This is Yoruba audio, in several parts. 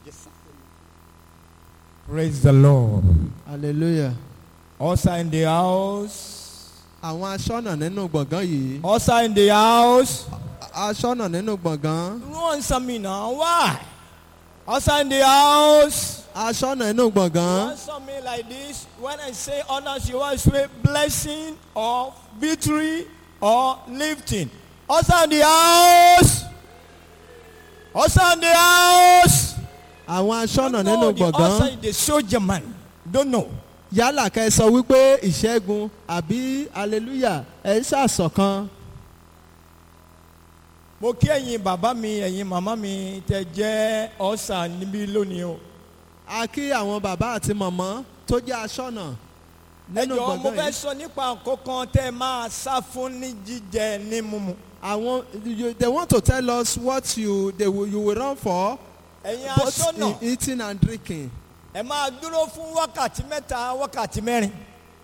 Praise the Lord. hallelujah. Usher in the house. àwọn aṣọ́nà nínú gbọ̀ngàn yìí. Usher in the house. aṣọ́nà nínú gbọ̀ngàn. You answer me now. Why? Usher in the house. aṣọ́nà nínú You gbọ̀ngàn. answer me like this. When I say honors, you always say blessing or victory or lifting. Usher in the house. Usher in the house. àwọn aṣọ́nà Don't nínú know the usher gbọ̀ngàn. is the soldier man. Don't know. yálà kẹ́ ẹ sọ wípé ìṣẹ́gun àbí hallelujah ẹ̀ ń ṣàṣọ̀kan. mo kí ẹ̀yin bàbá mi ẹ̀yin màmá mi tẹ jẹ́ ọ̀sà níbí lónìí o. a kí àwọn bàbá àti màmá tó jẹ́ aṣọ́nà ẹ nínú jọ̀ọ́ mo gbọ̀ngàn fẹ́ yìí. sọ nípa nǹkankan tẹ́ ẹ máa sá fún ní jíjẹ ní mímu. àwọn you, they want to tell us what you they will, you will run for ẹ̀yin both aṣọ́nà in eating and drinking. ẹ máa dúró fún wákàtí mẹ́ta wákàtí mẹ́rin.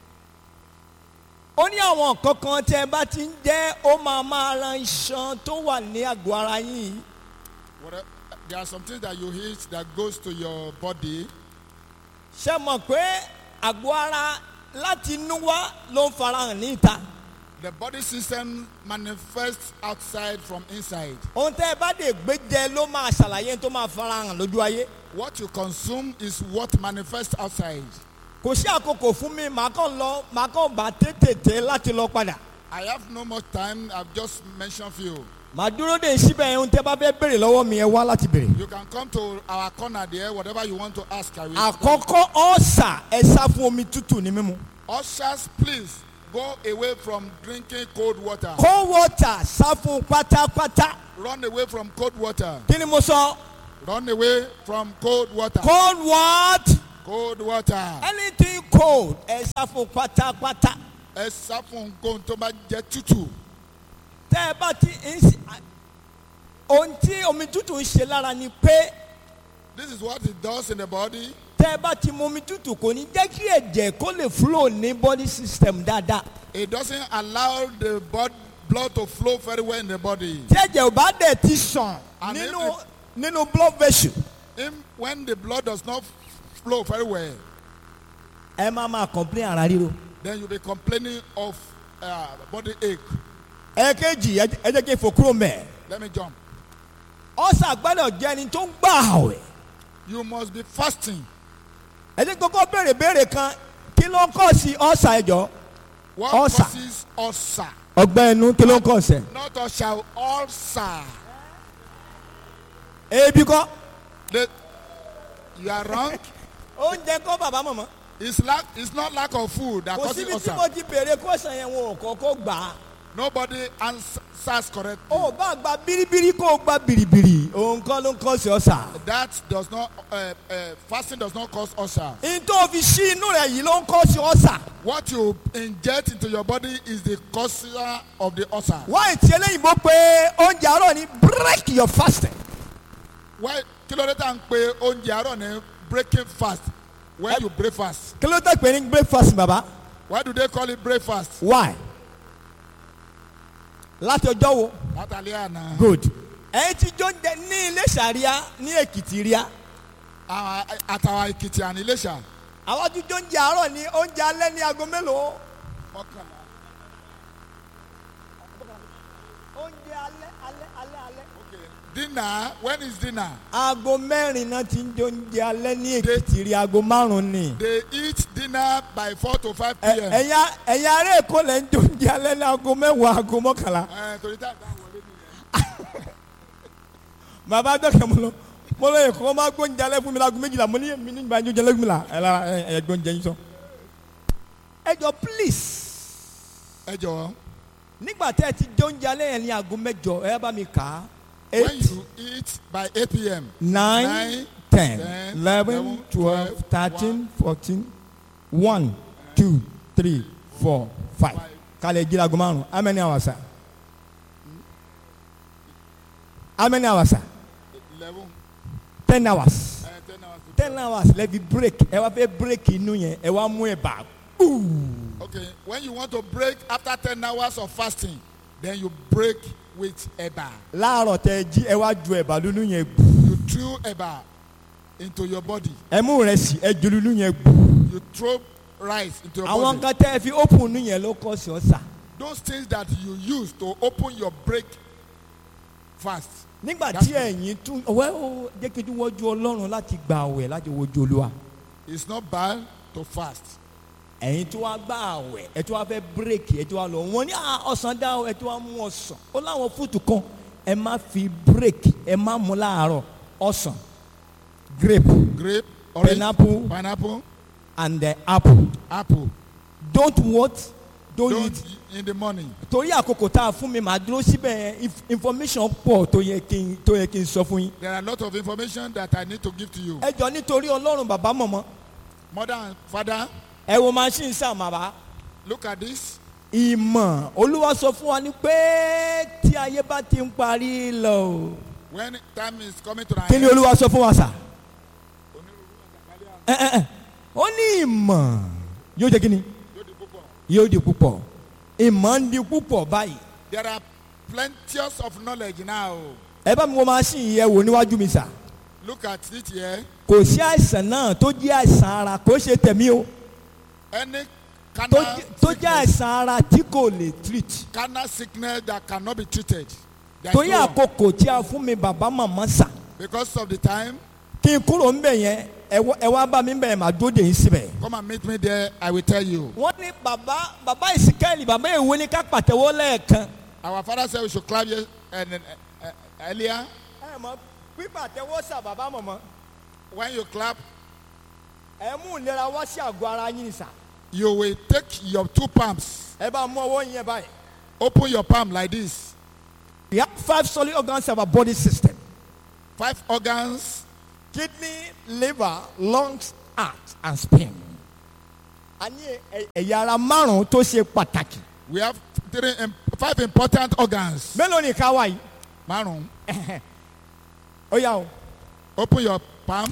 ó ní àwọn nǹkankan tẹ́ ẹ bá ti ń jẹ́ ó máa máa ran iṣan tó wà ní àgọ́ ara yín. Whatever, there are some things that you eat that goes to your body. ṣé mọ̀ pé àgọ́ ara láti inú wá ló ń farahàn ní ìta. The body system manifests outside from inside. ohun tẹ́ ẹ bá dé gbé jẹ ló máa ṣàlàyé tó máa farahàn lójú ayé. What you consume is what manifests outside. kò sí àkókò fún mi màá kàn lọ màá kàn bá tètè láti lọ padà. I have no more time. I've just mentioned few. màá dúró de síbẹ̀ ohun tẹ́ bá fẹ́ béèrè lọ́wọ́ mi ẹ wá láti béèrè. You can come to our corner there. Whatever you want to ask, I will. àkọ́kọ́ ọ̀sà ẹ sá fún omi tútù ní mímu. Ushers, please go away from drinking cold water. cold water sá fún pátápátá. Run away from cold water. kí ni mo sọ. Run away from cold water. cold what. Cold water. anything cold ẹ sá fún pátápátá. Ẹ sá fún nǹkan tó bá jẹ́ tútù. tẹ́ ẹ bá ti ń ṣe ohun tí omi tútù ń ṣe lára ni pé This is what it does in the body. tẹ́ ẹ bá ti mu omi tútù kò ní jẹ́ kí ẹ̀jẹ̀ kó lè flow ní body system dáadáa. It doesn't allow the blood, blood to flow very well in the body. tí ẹ̀jẹ̀ ò bá dẹ̀ ti sàn And nínú if nínú blood vessel In, when the blood does not flow very well, ẹ máa máa complain ara ríro. then you'll be complaining of uh, body ache. ẹ̀ẹ́kejì ẹ ẹ jẹ́ kí n fò kúrò mẹ́. Let me jump. ọ̀sà gbọ́dọ̀ jẹ́ ẹni tó ń gbà àwẹ̀. You must be fasting. ẹ jẹ́ kókó béèrè béèrè kan kí ló ń kọ́ sí ọ̀sà ẹ̀jọ̀. What Ulcer. causes ulcer? ọgbẹ́ inú kí ló ń kọ́ sẹ̀. Not ulcer, ulcer. ebi kọ́. The, you are wrong. oúnjẹ kọ́ bàbá mọ̀mọ́. It's lack. It's not lack of food that kò causes síbi tí ulcer. mo ti béèrè kọ́sàn yẹn wọn ò kọ́kọ́ gbà á. Nobody answers correctly. ó bá gba biribiri kó o gba biribiri òun kọ́ ló ń kọ́ sí ọ̀sà. That does not. Uh, uh, fasting does not cause ulcer. n tó fi sí inú rẹ̀ yìí ló ń kọ́ sí ọ̀sà. What you inject into your body is the causer of the ulcer. wáyé tí eléyìnbó pé oúnjẹ àárọ̀ ni break your fasting. Why kí ló dé tá à ń pe oúnjẹ àárọ̀ ní breaking fast when you break fast? kí ló tẹ̀ pé ní breakfast bàbá. Why do they call it breakfast? why. láti ọjọ́ wo. Látàlẹ́ àná. good. ẹ̀yin tí jó ń jẹ ní ilé sàríà ní èkìtì ríà. Àwọn àtàwọn Èkìtì àní Iléṣà. àwọn tí jó ń jẹ àárọ̀ ní oúnjẹ alẹ́ ní aago mélòó. Mọ́kànlá. oúnjẹ alẹ́ alẹ́ alẹ́ alẹ́. Okay. Dinner when is dinner? aago mẹ́rin náà ti ń jó oúnjẹ alẹ́ ní èkìtì rí aago márùn-ún ni. They eat dinner by four to five Ẹ- p.m. ẹ̀yin a- ẹ̀yin ará èkó lẹ́ ń jó oúnjẹ alẹ́ ní aago mẹ́wàá aago mọ́kànlá. Ẹ torí tá à ń bá wọlé nìyẹn. bàbá dọ́kẹ́ mo lọ mo lọ èkó máa gbóúnjẹ alẹ́ fún mi láago méjìlá mo ní èmi nígbà yóò jẹ lẹ́gbẹ̀ẹ́ la ẹ lára ẹ ẹ gbóúnjẹ yín sọ. ẹ jọ please Ẹ jọ̀wọ́. nígbà tẹ́ ẹ ti jẹ oúnjẹ alẹ́ yẹn ní aago mẹ́jọ ẹ bá mi kà á When eight you eat by eight p.m. nine nine, ten ten, eleven eleven, twelve twelve, thirteen fourteen one two three four five kálẹ̀ jí aago márùn how many hours sir how many hours sir eleven ten hours. uh, ten hours. to ten hours lẹ́bi break ẹ wá fẹ́ break inú yẹn ẹ wá mú ẹ bá Okay, when you want to break after 10 hours of fasting, then you break with eba. láàárọ̀ tẹ jí ẹ wá ju ẹ̀bà lónú yẹn gbù You chew eba. into your body. ẹ mú ìrẹsì ẹ jòlúlú yẹn gbù. You throw rice into your àwọn body. nǹkan tẹ́ ẹ fi open inú yẹn ló kọ́ sí ọ̀sà. Those things that you use to open your break fast. nígbà That's tí ẹ̀yin tún ọ̀wẹ́ ó jẹ́ kí n tún wọ́jú ọlọ́run láti gba àwẹ̀ láti wojú olúwa. It's not bad to fast. ẹ̀yin tó wá gbá àwẹ̀ ẹ̀ tó wá fẹ́ bírèkì ẹ̀ tó wá lọ wọ́n ní "Ah, ọ̀sán dá o ẹ̀ tó wá mú ọ̀sán ó láwọn fúùtù kan ẹ má fi bírèkì ẹ má mú láàárọ̀ ọ̀sán grape Grape, orange, Pineapple. pineapple, and the apple apple. don't what don't, Don't eat in the morning. torí àkókò tá a fún mi màá dúró síbẹ̀ inf- information pọ̀ tó yẹ kí n tó yẹ kí n sọ fún yín. There are a lot of information that I need to give to you. ẹ jọ nítorí ọlọ́run bàbá mọ̀mọ́ Mother and father, ẹ wo machine sáà bàbá. look at this. ìmọ̀ olúwa sọ fún wa ní pé tí ayé bá ti ń parí lọ o. When time is coming to an kí ni end, olúwa sọ fún wa sà. Ẹ, ẹ, ẹ. ó ní ìmọ̀ yóò jẹ́ kí ni yóò di púpọ̀ ìmọ̀ ń di púpọ̀ báyìí. there are plenteous of knowledge now. ẹ bá mi wo machine yẹ wò níwájú mi sà. Look at it here. kò sí àìsàn náà tó jẹ́ àìsàn ara kò ṣe tẹ̀mí o Any tó carnal jẹ́- tó jẹ́ sickness, àìsàn ara tí kò lè treat. carnal sickness that cannot be treated. There is torí no one. àkókò tí a fún mi bàbá màmá sà Because of the time, kí n kúrò ń bẹ̀ yẹn ẹ wá- ẹ wá bá mi bẹ̀ máa dóde yín síbẹ̀. come and meet me there. I will tell you. wọ́n ní bàbá bàbá ìsìkẹ́lì bàbá ìwé ní ká pàtẹ́wọ́ lẹ́ẹ̀kan. Our father said we should clap here and, and, uh, earlier. ẹ mọ pípàtẹ́wọ́ sà bàbá mọ̀mọ́ When you clap, ẹ mú ìlera wá sí àgọ́ ara yín ni sà. you will take your two palms, ẹ bá mú ọwọ́ yẹn báyìí. open your palm like this. we have five solid organs of our body system. Five organs kidney liver lungs heart and spleen. a ní ẹ- ẹ̀yà ara márùn-ún tó ṣe pàtàkì. We have three, im- five important organs. mélòó ni ká wá yìí. Maroon. ó yà o. Open your palm.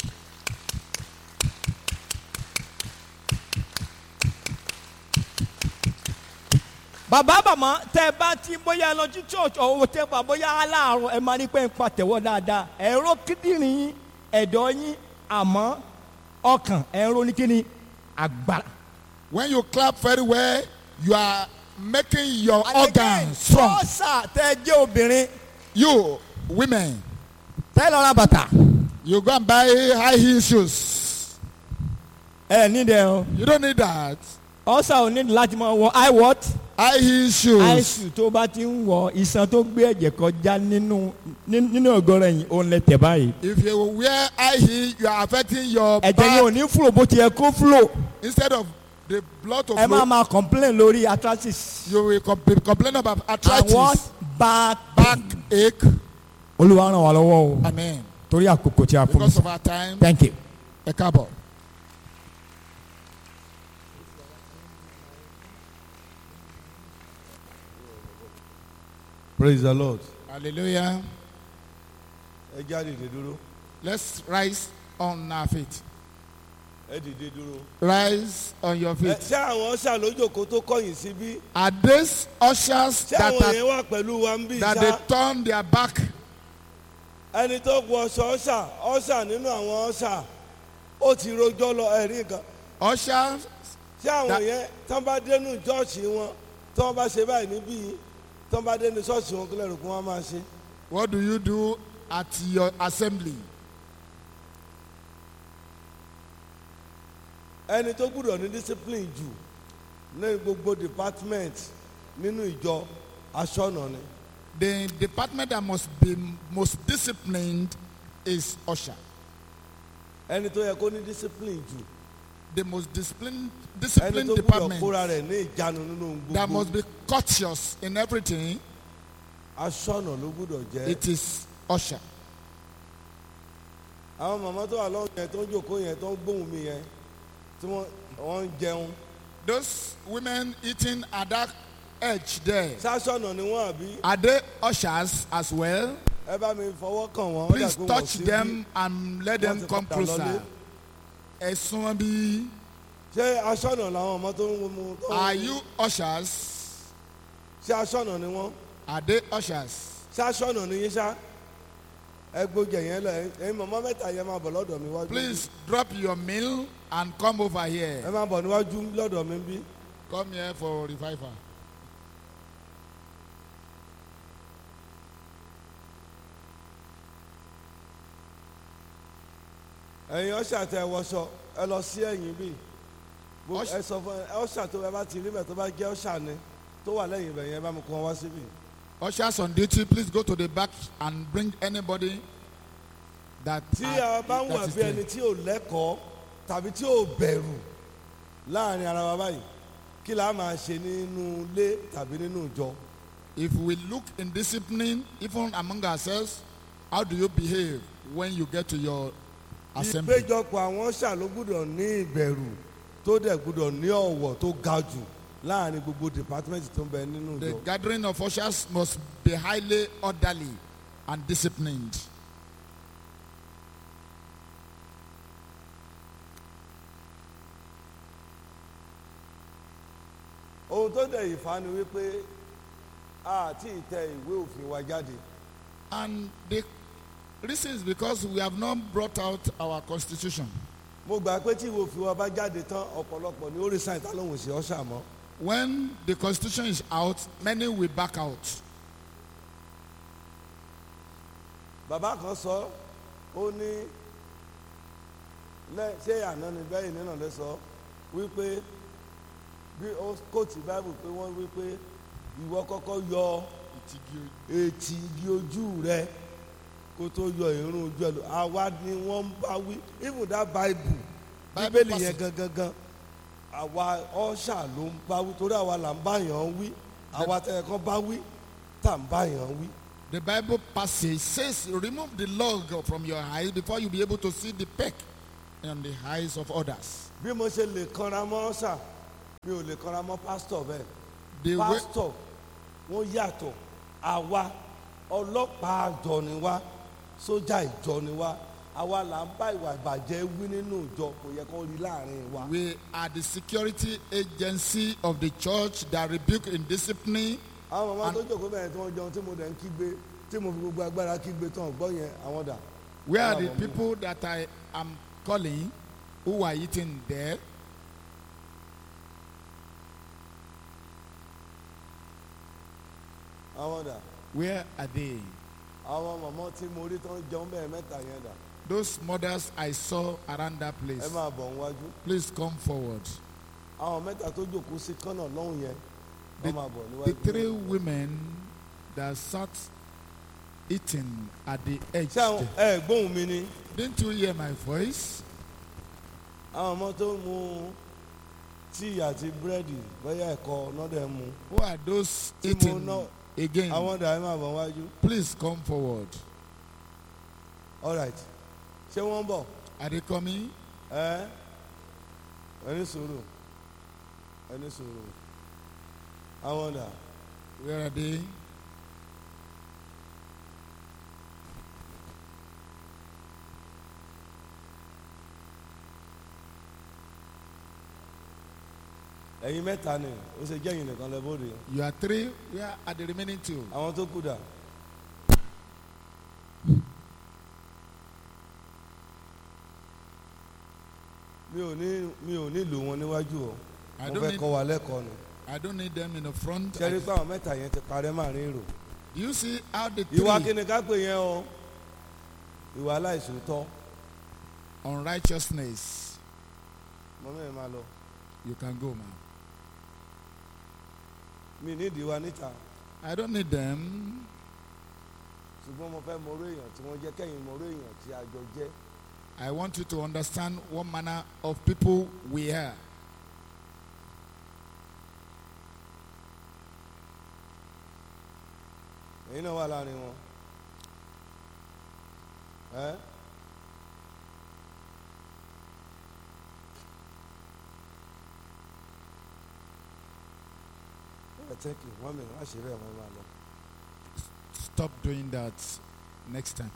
bàbá bàmá tẹ ẹ bá ti bóyá lọ sí church ọ̀hún tẹ bá bóyá aláàárọ̀ ẹ máa ní pé ń pàtẹ́wọ́ dáadáa ẹ̀rọ kíndìnrín yín ẹ̀dọ̀ yín àmọ́ ọkàn ẹ̀rọ ní kíni agbára. When you clap very well, you are making your organs strong. sọ́ọ̀sà tẹ ẹ jẹ́ obìnrin You, women, tẹ ẹ lọ ra bàtà. you go and buy high heel shoes. ẹ nídìí o You don't need that. ọ̀sà ò ní láti máa wọ i what High heel shoes. àìsù tó bá ti ń wọ iṣan tó gbé ẹ̀jẹ̀ kọjá nínú ní- nínú ọ̀gọ́rọ̀ yìí òun lẹ tẹ̀ báyìí. If you wear high heel, you are affecting your ẹ̀jẹ̀ yẹn ò back ní fúlò bó ti yẹ kó fúlò. instead of the blood to ẹ máa flow. máa complain lórí arthritis. You will com- complain about and what arthritis, back back ache. olúwa ràn wá lọ́wọ́ o Amen. torí àkókò tí a fún mi Because of sọ. our time, thank you. a cabo. praise the lord Hallelujah. ẹ jáde dìde dúró Let's rise on our feet. ẹ dìde dúró. Rise on your ẹ feet. ṣé àwọn ọ̀sà lójókòó tó kọ̀yìn síbí Are these ushers ṣé that, àwọn are, yẹn wà pẹ̀lú wa ń bí that they ṣá turn their back? ẹni tó wọ ọṣọ ọ̀sà ọ̀sà nínú àwọn ọ̀sà ó ti rojọ́ lọ ẹ̀rí nǹkan Ushers, ṣé àwọn That- yẹn tán bá dénú ṣọ́ọ̀ṣì wọn tán bá ṣe báyìí níbí tán bá dénú ṣọ́ọ̀ṣì wọn kílẹ̀ rò kí wọ́n máa ṣe. what do you do at your assembly? ẹni tó gbúdọ̀ ní discipline jù ní gbogbo department nínú ìjọ aṣọ́nà ni. The department that must be most disciplined is usher. ẹni tó yẹ kó ní discipline jù The most disciplined, ẹni disciplined tó gbúdọ̀ department kóra rẹ̀ ní ìjánu nínú that gbogbo must be cautious in everything. aṣọ́nà ló gbúdọ̀ jẹ́. It is usher. àwọn màmá tó wà lọ́wọ́ yẹn tó ń jòkó yẹn tó ń gbóhùn mi yẹn tí wọ́n wọ́n ń jẹun Those women eating at that edge there, sáṣọ́nà ni wọ́n àbí are they ushers as well? ẹ bá mi fọwọ́ kàn wọ́n. ó Please dà pé wọ́n touch sí bí. them and let them ti come padà lọlé. closer. Ẹ̀sùn wọn bí. ṣé aṣọ́nà làwọn ọmọ tó ń mu tó ń Are you ushers? ṣé aṣọ́nà ni wọ́n Are they ushers? ṣé aṣọ́nà ni yín ṣá ẹ gbójẹ yẹn lẹ ẹyin mọ̀mọ́ mẹ́ta yẹn máa bọ̀ lọ́dọ̀ mi wájú. Please drop your meal and come over ẹ here. máa bọ̀ níwájú lọ́dọ̀ mi bí. Come here for revival. ẹ̀yin ọ̀ṣà tẹ wọṣọ ẹ lọ sí ẹ̀yìn bí. Bó- Usher- ẹ sọ fún ẹ ọ̀ṣà tó ẹ bá ti rí mẹ́ tó bá jẹ́ ọ̀ṣà ni tó wà lẹ́yìn ibẹ̀ yẹn bá mi kó wọn wá síbí. Ushers on duty, please go to the back and bring anybody that. tí are- a bá ń wà that is bí ẹni there. tí ò lẹ́kọ̀ọ́ tàbí tí ò bẹ̀rù láàrin ara wa báyìí kí la máa ṣe nínú ilé tàbí nínú ìjọ. If we look in discipline, even among ourselves, how do you behave when you get to your assembly? ìpéjọpọ̀ àwọn ṣà ló gbúdọ̀ ní ìbẹ̀rù tó dẹ̀ gbúdọ̀ ní ọ̀wọ̀ tó ga jù láàrin gbogbo department tó ń bẹ nínú The ìjọ. gathering of ushers must be highly orderly and disciplined. ohun tó dẹ̀ ìfà ni wípé àti ìtẹ ìwé òfin wa jáde. And the reason is because we have not brought out our constitution. mo gbà pé tí ìwé òfin wa bá jáde tán ọ̀pọ̀lọpọ̀ ní orí sáyẹn tá lóhùn sí ọ̀ṣà mọ́. When the constitution is out, many will back out. bàbá kan sọ ó ní lẹ ṣé àná ni bẹ́ẹ̀ nínú lẹ sọ wípé bí ó kóòtù báìbù pé wọ́n wípé ìwọ kọ́kọ́ yọ etí igi ojú rẹ kó tó yọ irun ojú ẹ lò àwa ni wọ́n ń bá wí even that bible Bible bíbélì yẹn passage. gangan gan àwa ọ̀ṣà ló ń bá wí torí àwa là ń bá yàn wí àwa tẹ̀ kán bá wí tá à ń bá yàn wí. The Bible passage says, remove the log from your eyes before you be able to see the peck in the eyes of others. bí mo ṣe lè kanra mọ́ ṣà mi ò lè kanra mọ́ pásítọ̀ bẹ́ẹ̀ The way, pásítọ̀ wọ́n yàtọ̀ àwa ọlọ́pàá àjọ ni wá sójà ìjọ ni wá àwa là ń bá ìwà ìbàjẹ́ wí nínú ìjọ kò yẹ kó rí láàrin wa. we are the security agency of the church that rebuke indiscipline. àwọn màmá And- tó jòkó bẹ̀rẹ̀ tí wọ́n jẹun tí mo dẹ̀ ń kígbe tí mo fi gbogbo agbára kígbe tán gbọ́ yẹn àwọn dà. Where are the Wow. people that I am calling who are eating there? àwọn dà Where are they? àwọn màmá tí mo rí tán jẹun bẹ́ẹ̀ mẹ́ta yẹn dà Those mothers I saw around that ẹ place. máa bọ̀ níwájú. Please come forward. àwọn mẹ́ta tó jòkó sí kánà lọ́hùn yẹn The, wọ́n máa bọ̀ níwájú. the three women that sat eating at the edge. ṣé àwọn ẹ gbóhùn mi ni Didn't you hear my voice? àwọn ọmọ tó mu tíì àti búrẹ́dì bóyá ẹ̀kọ́ nọ́dẹ̀ mu Who are those Tí mo eating ná- again? àwọn dà ẹ máa bọ̀ níwájú. Please come forward. all right ṣé wọ́n ń bọ̀ Are they coming? ẹ ẹni sùúrù ẹni sùúrù àwọn dà Where are they? ẹ̀yin mẹ́ta ni ó ṣe jẹ́yìn nìkan lẹ bóde You are three. Where are the remaining two? àwọn tó kù dà. mi ò ní mi ò nílò wọn níwájú o I mo don't fẹ́ need- kọ́ wa lẹ́kọ̀ọ́ ni I don't need them in the front. ṣẹ́rí I- pé àwọn mẹ́ta yẹn ti parẹ́ màrin rò Do you see how the ìwà three kíni ká pè yẹn o ìwà aláìsòótọ́ unrighteousness? mo mẹ́rin máa lọ You can go, man. mi nídìí wa níta I don't need them. ṣùgbọ́n mo fẹ́ mọ orú èèyàn tí wọ́n jẹ́ kẹ́yìn mọ orú èèyàn tí a jọ jẹ́ I want you to understand what manner of people we are. èyí náà wà láàrin wọn ẹ ẹ tẹ́kì wọ́n mi wá ṣe bẹ́ẹ̀ wọ́n máa lọ. Stop doing that next time.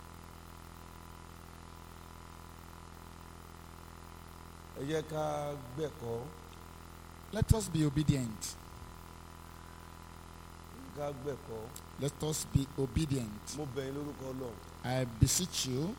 ẹ jẹ́ ká gbẹ̀kọ́ Let us be obedient. ká gbẹ̀kọ́ Let us be obedient. mo bẹ̀ yín lórúkọ ọlọ́run I beseech you.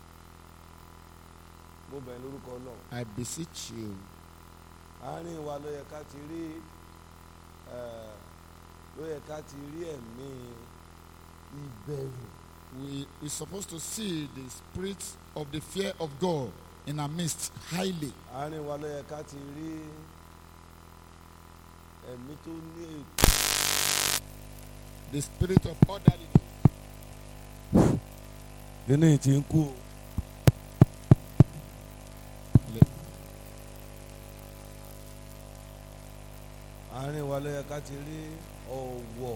mo bẹ̀ yín lórúkọ ọlọ́run I beseech you. àárín wa ló yẹ ká ti rí eh, ló yẹ ká ti rí ẹ̀mí ìbẹ̀rù We we're supposed to see the spirit of the fear of God in our midst highly. àárín wa ló yẹ ká ti rí ẹ̀mí tó ní ètò The spirit of orderliness. kíní tí ń kú o. àárín wa ló yẹ ká ti rí ọ̀wọ̀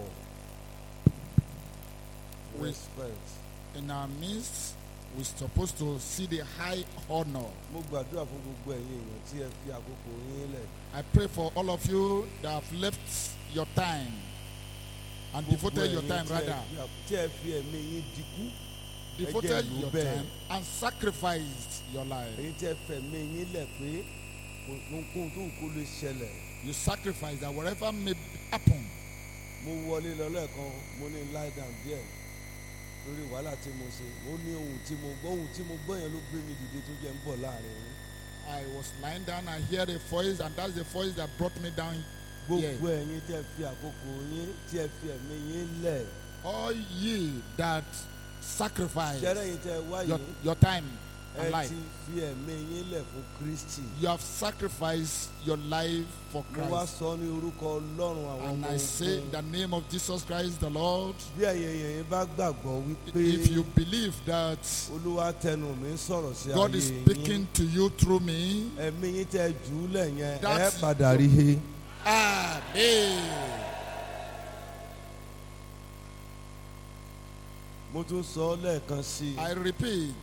We- respect. In our midst, we're supposed to see the high honor. mo gbàdúrà fún gbogbo ẹ̀yin èèyàn tí ẹ fi àkókò yín lẹ̀. I pray for all of you that have left your time and Gbogbo devoted your ẹ̀yin time tí ẹ rather. fi àk- tí ẹ fi ẹ̀mí yín dikú. Devoted Ẹ jẹ́ your ìlú bẹ́ẹ̀. time and sacrificed your life. ẹ̀yin tí ẹ fẹ̀mí yín lẹ̀ pé ohunkóhun tó wù kó lè ṣẹlẹ̀. You sacrifice that whatever may happen. mo wọlé lọ lẹ́ẹ̀kan mo ní lie down díẹ̀ lórí wàhálà tí mo ṣe mo ní ohun tí mo gbọ́ ohun tí mo gbọ́ yẹn ló gbé mi dìde tó jẹ́ ń bọ̀ láàrin yín. I was lying down and heard a voice, and that's the voice that brought me down. gbogbo ẹ̀yin tí ẹ fi àkókò yín tí ẹ fi ẹ̀mí yín lẹ̀. All ye that sacrifice ṣẹ́rẹ́ yín tẹ́ ẹ wá your, yìí your time ẹ and life, ti fi ẹ̀mí yín lẹ̀ fún Kristi. you have sacrificed your life for mo wá Christ. sọ ní orúkọ ọlọ́run àwọn And ọmọ I say, in ogun. the name of Jesus Christ the Lord, bí ẹ̀yin èèyàn yín bá gbàgbọ́ wípé if you believe that olúwa tẹnu mi ń sọ̀rọ̀ sí God ayé is yín speaking to you through me, ẹ̀mí yín tẹ́ jù ú lẹ̀ yẹn ẹ That's padà rí he. Amen. mo tún sọ ọ́ lẹ́ẹ̀kan sí i I repeat,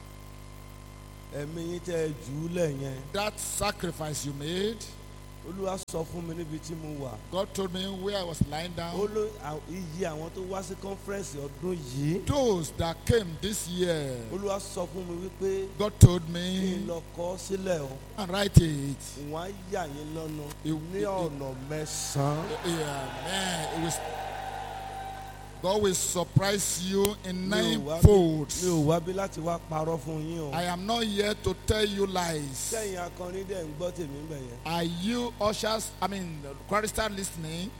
ẹ̀mí yín tẹ́ jù ú lẹ̀ yẹn that sacrifice you made, olúwa sọ fún mi níbi tí mo wà God told me where I was lying ó down. ló à- iye àwọn tó wá sí kọ́nfẹ́rẹ́nsì ọdún yìí Those that came this year, olúwa sọ fún mi wípé God told kí n me lọ kọ sílẹ̀ o and write it. wọ́n á yà yín lọ́nu It- ní it- ọ̀nà mẹ́sàn-án. Yeah, man, it was. God will surprise you in mi ò wá bí- ninefolds. mi ò wá bí láti wá parọ́ fún yín o. I am not here to tell you lies. sẹ́yìn akọrin dẹ̀ ń gbọ́ tèmi ń bẹ̀ yẹn. Are you ushers? I mean, chorister listening?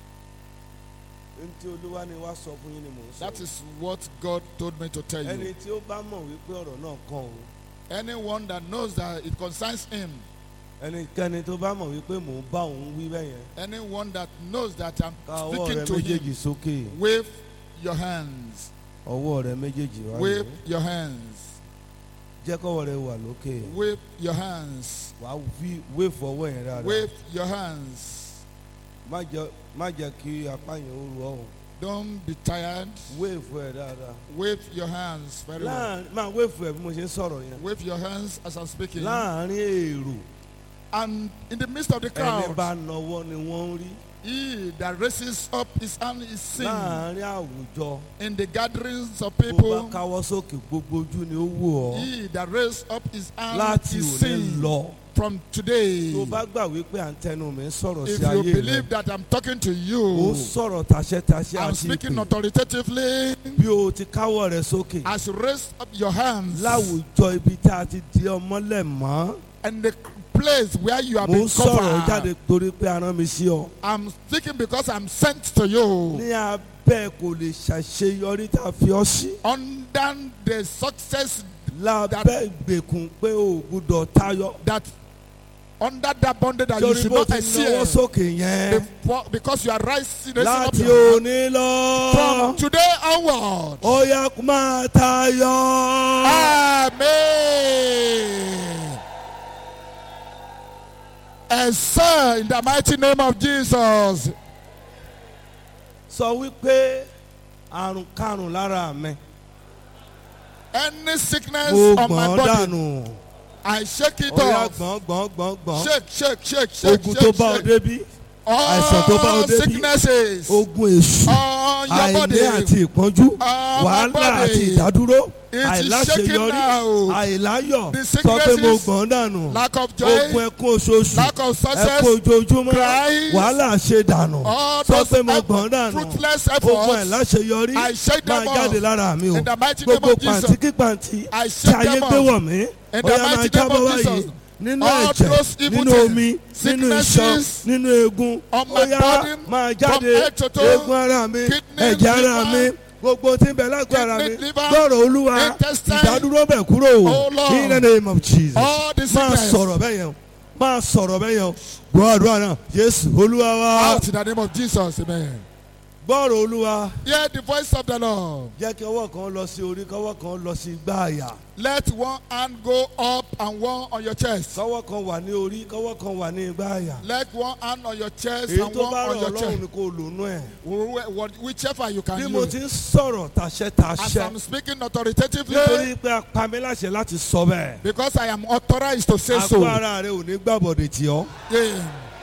n tí olúwa ni wá sọ fún yín ni mò ń sọ. That is what God told me to tell ẹni you. tí ó bá mọ̀ wípé ọ̀rọ̀ náà kàn o. Anyone that knows that it concerns him, ẹnikẹ́ni tó bá mọ̀ wípé mò ń bá òun wí bẹ́ẹ̀ yẹn. anyone that knows that I'm ká ọwọ́ rẹ speaking to méjèèjì him, sókè. wave your hands. ọwọ́ rẹ méjèèjì wá Wave lò. your hands. jẹ́ kọ́wọ́ rẹ wà lókè. Wave your hands. wàá wí wéèfù ọwọ́ yẹn dáadáa. Wave your hands. má jẹ́ má jẹ́ kí apá yẹn ó ru ọ̀hún. Don't be tired. wéèfù ẹ̀ dáadáa. Wave your hands very well. láàrin máa wéèfù ẹ̀ bí mo ṣe ń sọ̀rọ̀ yẹn. Wave your hands as I'm speaking. láàrin èrò And in the midst of the ẹni bá crowd, nọwọ́ ni wọ́n ń rí. he that raises up his hand is seen. láàrin àwùjọ In the gatherings of bó bá people, káwọ́ sókè gbogbo ojú ni ó wò ọ́ he that raised up his hand láti is òní seen lọ. from today. tó bá gbà wípé à ń tẹnu mi ń sọ̀rọ̀ If sí you ayé rẹ believe that I'm talking to ó you, sọ̀rọ̀ tàṣẹ́tàṣẹ́ I'm àti speaking ìpè authoritatively. bí o ti káwọ́ rẹ sókè As you raise up your hands láwùjọ ibi tá a ti di ọmọlẹ̀ mọ́ and the place where you have mo been ń sọ̀rọ̀ jáde covered, torí pé a rán mi sí ọ. I'm speaking because I'm sent to you. ní abẹ́ kò lè ṣàṣeyọrí tá a fi ọ sí. Under the success lábẹ́ ìgbèkùn pé o ò gbúdọ̀ tayọ. that under that bondage that you torí should bó not ti exceed náwó sókè yẹn before, because you are rising, raising up láti your hand. òní lọ. from today onward. ó yá kó máa tayọ. Amen. And sir, in the mighty name of Jesus, sọ wípé àrùn karùn lára mi. any sickness mo on my gbọ̀n body, dànù. I shake it ó yá off. gbọ̀n gbọ̀n gbọ̀n gbọ̀n. Shake, shake, shake, shake, ogun tó shake, bá ọ shake. débi àìsàn tó bá all ọ débi sicknesses ogun èṣù on your àìní body. àti ìpọ́njú on wàhálà my body. àti ìdádúró It is shaking àìláṣeyọrí now. àìláyọ̀ The sọ pé mo sicknesses, gbọ̀n dànù Lack of ogun joy, ẹkún oṣooṣù lack of success, ẹkún ojoojúmọ́ cries, wàhálà ṣe dànù all sọ those pé mo eff- gbọ̀n dànù fruitless ogun efforts. àìláṣeyọrí I shake them máa jáde off. lára mi o In the mighty name gbogbo of Jesus. pàǹtí kí pàǹtí I tí shake ayé them gbé off. wọ̀ mí In ó the yá máa mighty name jábọ́ of báyìí Jesus. nínú All ẹ̀jẹ̀ those evil nínú things, omi nínú iṣan sicknesses nínú eegun on ó my yá body, máa from jáde head to toe, eegun ara mi kidney, ẹ̀jẹ̀ ara mi liver, gbogbo tí ń bẹ lágọ̀ọ́ ara mi kidney, liver, gbọ́rọ̀ olúwa intestine. ìdádúró bẹ̀ kúrò Oh, Lord. in the name of Jesus All the máa sickness. sọ̀rọ̀ bẹ́ẹ̀ yẹn máa sọ̀rọ̀ bẹ́ẹ̀ yẹn gbọ́ àdúrà náà Jésù olúwa wa Out in the name of Jesus, amen. gbọ́rọ̀ olúwa Hear the voice of the Lord. jẹ́ kí ọwọ́ kan lọ sí orí kọ́wọ́ kan lọ sí igbá àyà Let one hand go up and one on your chest. kọ́wọ́ kan wà ní orí kọ́wọ́ kan wà ní igbá àyà Let one hand on your chest èyí and tó one bá on rọ̀ your ọlọ́run chest. ni kò lónú ẹ̀ Wh- wh- Whichever you bí can mo use. ti ń sọ̀rọ̀ tàṣẹ As tàṣẹ I'm speaking authoritatively, nítorí pé a pa mí láṣẹ láti sọ bẹ́ẹ̀ because I am authorized to say àgọ́ so. ara rẹ ò ní gbàbọ̀dẹ̀ tì ọ́ Yeah.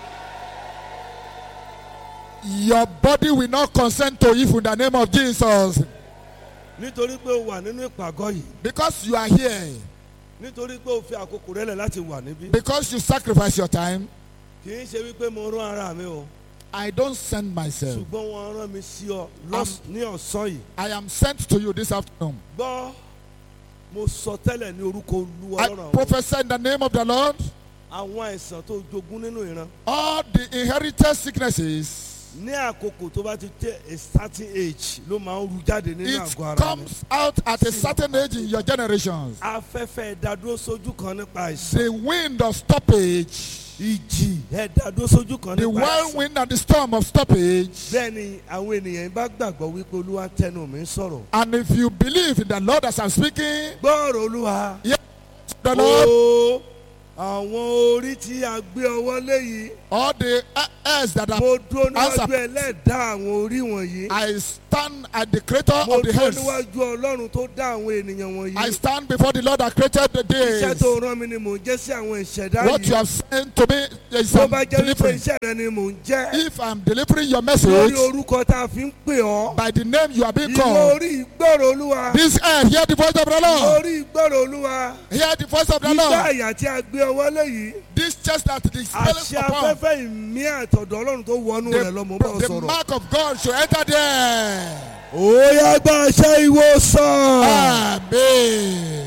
Your body will not consent to evil in the name of Jesus. nítorí pé o wà nínú ìpàgọ́ yìí Because you are here. nítorí pé o fi àkókò rẹ lẹ̀ láti wà níbí Because you sacrifice your time. kì í ṣe wípé mo rán ara mi o I don't send myself. ṣùgbọ́n wọ́n rán mi sí ọ lọ́s- ní ọ̀sán yìí I am sent to you this afternoon. gbọ́ mo sọ tẹ́lẹ̀ ní orúkọ olúwa I lọ́rọ̀ àwọn prophesy in the name of the Lord. àwọn àìsàn tó jogún nínú ìran All the inherited sicknesses, ní àkókò tó bá ti tẹ a certain age ló máa ń ru jáde nínú it àgọ́ ara mi comes out at a certain age in your generations. afẹ́fẹ́ ẹ̀dádúró sójú kan nípa àìsàn The wind of stoppage, ìjì ẹ̀dádúró sójú kan the nípa àìsàn whirlwind and the storm of stoppage. bẹ́ẹ̀ ni àwọn ènìyàn bá gbàgbọ́ wípé olúwa tẹnu mi sọ̀rọ̀ And if you believe in the Lord as I'm speaking, gbọ́ọ̀rọ̀ olúwa the Lord, o àwọn orí tí a gbé ọwọ́ léyìí all the heirs that are, mo dúró níwájú Answer. ẹlẹ́dàá àwọn orí wọ̀nyí I stand at the creator mo of the dúró heavens. níwájú ọlọ́run tó dá àwọn ènìyàn I wọ̀nyí stand before the Lord that created the iṣẹ́ days. tó rán mi ni mò ń jẹ́ sí àwọn ìṣẹ̀dá What you yìí have sent to me is tó I'm bá jẹ́ wípé delivering. iṣẹ́ rẹ ni mò ń jẹ́ If I'm delivering your lórí message orúkọ tá a fi ń pè ọ́ by the name you are being ìwọ called, orí ìgbọ́rọ̀ olúwa this earth, hear the voice of the Lord. orí ìgbọ́rọ̀ olúwa Hear the voice of the igbá Lord. àyà tí a gbé ọwọ́ léyìí This chest that is àṣẹ spelling upon, afẹ́fẹ́ ìmí àtọ̀dọ̀ ọlọ́run tó wọnú rẹ̀ lọ́mọ bá ọ the, the sọ̀rọ̀. mark of God should enter there. ó yá gba àṣẹ ìwòsàn. Amen.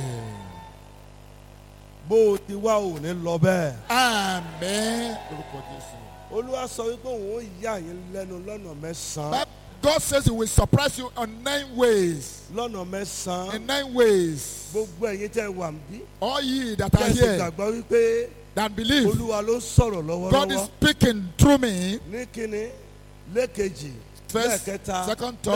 bó o ti wá ò ní lọ bẹ́ẹ̀. Amen. Lórúkọ Jésù. olúwa sọ wípé òun ó yà yín lẹ́nu lọ́nà mẹ́sàn-án. But God says He will surprise you on nine ways. lọ́nà mẹ́sàn-án. In nine ways. gbogbo ẹ̀yin tẹ́ wà ń bí. All ye that are kẹ́sì here gbàgbọ́ wípé that believe olúwa ló ń sọ̀rọ̀ God is lọ́wọ́lọ́wọ́. speaking through me. ní kínní lẹ́ẹ̀kejì First, lẹ́ẹ̀kẹta second, third,